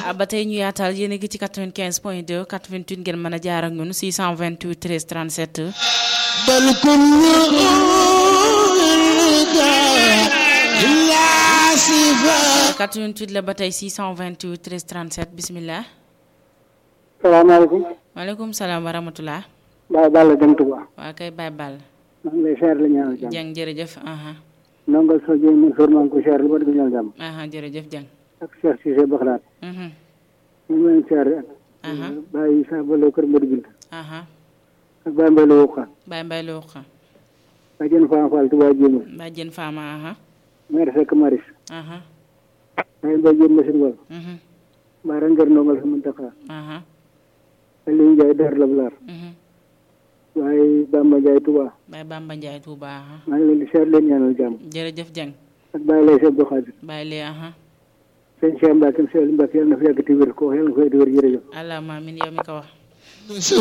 ba tey ñu yaatal yéen a ngi ci 95 point 2 88 ngeen mën a jaar ak ñun 628 13 37. بل كل لا صفات 88 la ba tey 628 13 37 bisimilah. salaamaaleykum maaleykum salaam wa rahmatulah. Baye Balla Dieng Touba waa kay Baye Ball. maa ngi lay seer la ñaanal jàmm Dieng jërëjëf. aha ndongo so jëy mun sor maa ngi ko seer lu ba di ko ñaanal jàmm aha jërëjëf Dieng. ak Cheikh Cissé Baxlaat mhm ñu ngi leen seer ak aha Baye Issa Balo kër Mbodi Binta aha ak Baye Mbaye Lo Wuqa Baye Mbaye Lo xa Baye Jën Fama Fall Touba Jéemul Baye Jën Fama aha maire Seck Maris aha Baye Mbaye Jéem Machine Wal mhm Baye Ranger Ndongal sa Muntaxa aha Aliou Ndiaye Dar Lablar mhm waaye Bamba Ndiaye Touba Baye Bamba Ndiaye Touba aha maa ngi leen di seer leen ñaanal jàmm jërëjëf Dieng ak Baye Lay Seck Xaadir Baye Lee aha sëñ Cheikh Mbacke Seydou Mbacke yàlla na fi yàgg ti wér ko yàlla na fi yàgg ti wér jërëjëf allahumma amin yow mi ko wax